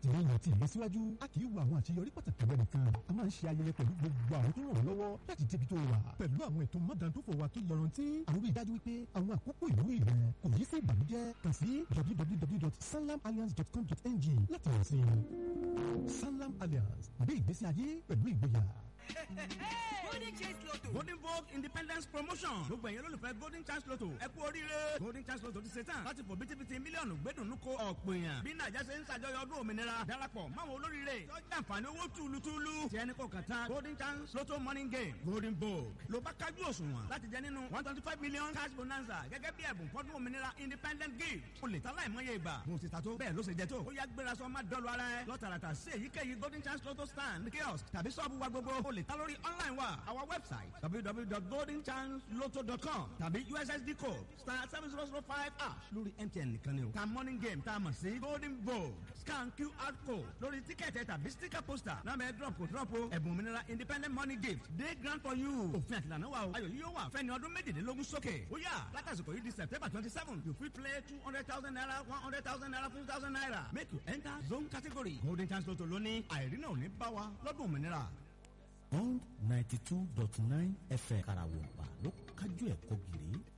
àtìlẹ́yìn àti ìlọsíwájú a kì í wo àwọn àṣeyọrí pàtàkì rẹ nìkan a máa ń ṣe ayẹyẹ pẹ̀lú gbogbo àwọn tó ràn ọ́ lọ́wọ́ láti débi tó wà pẹ̀lú àwọn ètò mọ́dàndófò wa tó yọrantí àwọn rí i dájú wípé àwọn àkókò ìwúrí rẹ kò yí sí ìbànújẹ́ kàn sí www.sanlamalliance.com.ng láti rẹ̀ sí Sanlam Alliance gbé ìgbésí ayé pẹ̀lú ìgboyà. golden chance lotto. golden vogue independence promotion gbogbo ẹ̀yin olólùfẹ́ golden chance lotto ẹ kú oríire golden chance lotto ti ṣe tán láti fò bítíbitì mílíọ̀nù gbẹ́dùnú ko ọ̀pọ̀ èèyàn bí nàìjà ṣe ń ṣàjọyọ̀ ọdún òmìnira darapọ̀ máwọn olóríire tọ́jú àǹfààní owó túlùtúlù tí ẹni kò kàn tán golden chance lotto morning game golden vogue ló bá kájú òṣùwọ̀n láti jẹ nínú one twenty five million cash bonanza gẹ́gẹ́ bí ẹ̀bùn fọ́dún òmìnira independent gift o lè ta láìmọye ìgbà mo ti ta tó bẹ́ẹ̀ ló ṣe jẹ tó ó yá gbéra sọ má dọ́lu ara ẹ lọ́tàràtà sí èyíkéyìí golden chance lotto stand kiosk tàbí sọ́ọ̀bù wa gbogbo o lè ta lórí online wa our website www.goldenchanceloto.com tàbí ussd code star seven zero zero five ash lórí mtn nìkan ni o ta morning game tá a mọ̀ sí golden vogue scan qr code lórí tíkẹ́ẹ̀tì tàbí sticker poster náà bẹ́ẹ̀ drop kò drop o ẹ̀bùn òmìnira independent money gift day grant for you òfin àtìlànà wa o ayọ̀ yìí yóò wà fẹ́ni ọdún méjìlélógún sókè ó yà látàsìkò yìí di september twenty seven you fit play two hundred thousand naira one hundred thousand naira fifty thousand naira make you enter zone category golden chance lotto lónìí àìrínà ò ní bá wa lọ́dún òmìnira. bond ninety two dot nine fm karawompa ló kájú ẹ̀kọ́ gírí